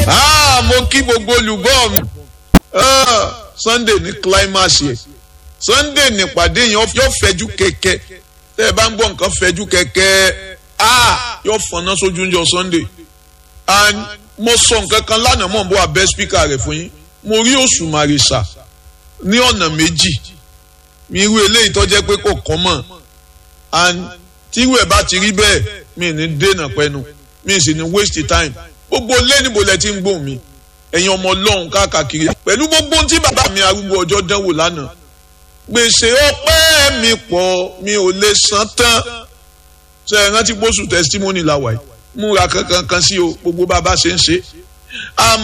Ah, mo kí gbogbo olùgbọ́ mi Ah, Sunday ní climax yẹ Sunday nípàdé yẹn yóò fẹjú kẹ̀kẹ́ tẹ́ ẹ bá ń gbọ́ nǹkan fẹjú kẹ̀kẹ́ ah yóò fọ̀nà sójú ń jọ Sunday and mo sọ nǹkan kan lánàá mọ̀ n bọ́ abẹ́ spíkà rẹ̀ fún yín mo rí Òṣùmàrè sà ní ọ̀nà méjì mi irú eléyìí tó jẹ́ pé kò kọ́ mọ̀ and tírú ẹ̀ bá ti rí bẹ́ẹ̀ mi ní dènà pẹ́nu mi sì ní waste time gbogbo lẹ́nìbó lẹ ti ń gbóhùn mi ẹ̀yin ọmọ ọlọ́run káàkiri pẹ̀lú gbogbo tí bàbá mi arúgbó ọjọ́ dánwò lánàá gbèsè ọpẹ́ mi pọ̀ mi ò lè san tán ṣe é rántí pósù testimony làwà yìí múra kankan kan sí o gbogbo bàbá ṣe ń ṣe